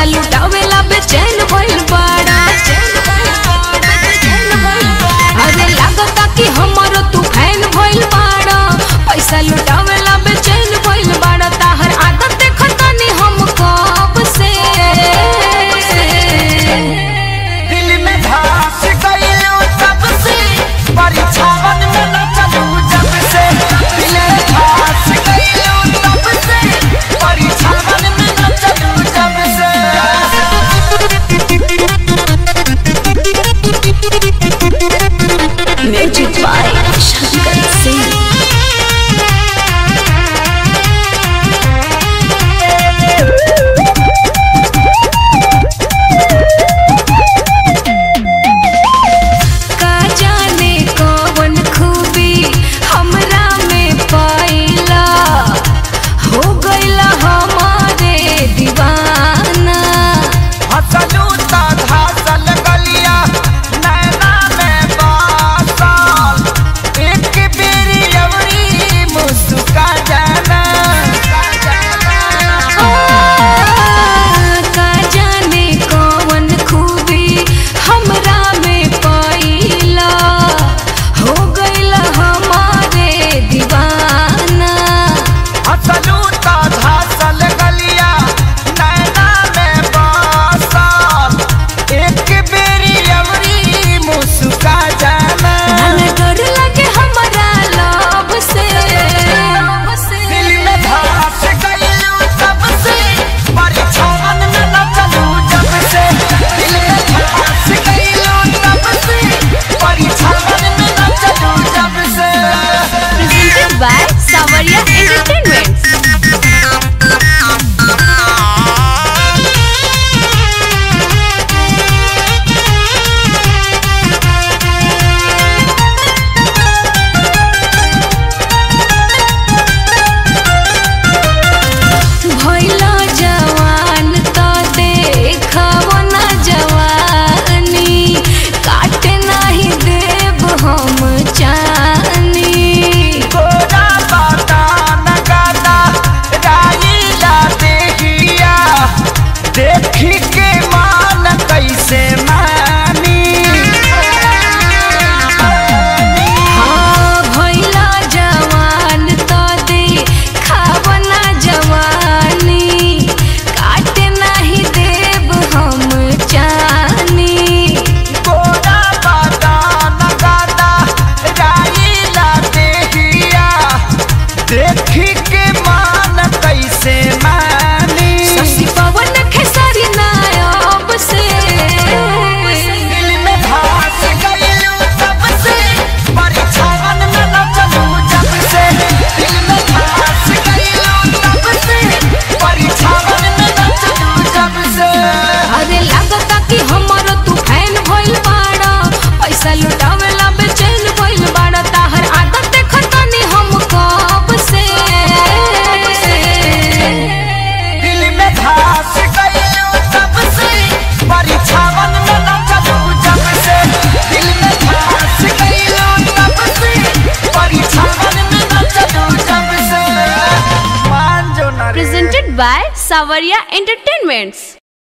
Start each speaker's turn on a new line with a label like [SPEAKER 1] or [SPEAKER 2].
[SPEAKER 1] पैसा लुटावेला बेचैन भइल बाड़ा अरे लागता कि हमरो तू फैन भइल बाड़ा पैसा लुटावेला बेचैन भइल बाड़ा ताहर आदत देखतानी हम कब से
[SPEAKER 2] दिल में धस गइलो तब से परीक्षावन में न चलू जब से दिल में धस गइलो तब से परीक्षावन में न चलू जब से
[SPEAKER 1] म्यूजिक बाय शंकर सिंह का जाने कौन खूबी हमरा में पाइला हो गइला हमारे दीवाना
[SPEAKER 2] हसलू ता धसल गलिया नैना में बासल एक बेरी अवरी मुस्का जाना
[SPEAKER 1] का जाने कौन खूबी हमरा में पाइला हो गइला हमारे दीवाना
[SPEAKER 2] हसलू ता धसल गलिया नैना में बासल एक बेरी अवरी मुस्का जाना
[SPEAKER 1] मन डर लगे हमरा लव से
[SPEAKER 2] दिल में धस गइलू तब से परीक्षावन में न चलू जब से दिल में धस गइलू तब से परीक्षावन में न चलू जब से
[SPEAKER 1] presented by Savaria Entertainment. भइला जवान त देखब न जवानी काटे नाही देब हम चानी
[SPEAKER 2] तोरा बाता न गाता राईला देहिया देखी के मान कैसे मानी
[SPEAKER 1] हाँ भइला जवान त देखब न जवानी काटे नाही देब हम चानी
[SPEAKER 2] तोरा बाता न गाता राईला देहिया देखी के मान कैसे मानी
[SPEAKER 1] शशि पवन खेसारी नायब से
[SPEAKER 2] दिल में धस गइलू तब से परीक्षावन में न चलू जब से दिल में धस गइलू तब से परीक्षावन में न चलू जब से
[SPEAKER 1] अरे लागता कि हमरो तू फैन भइल बाड़ा पैसा लुटावेला बेचैन भइल बाड़ा ताहर आदत देखतानी हम कब से
[SPEAKER 2] दिल में धस गइलू तब से परीक्षावन में न चलू जब से दिल में धस गइलू तब से परीक्षावन में न चलू जब से मान जो ना रे।
[SPEAKER 1] presented by Savaria Entertainments.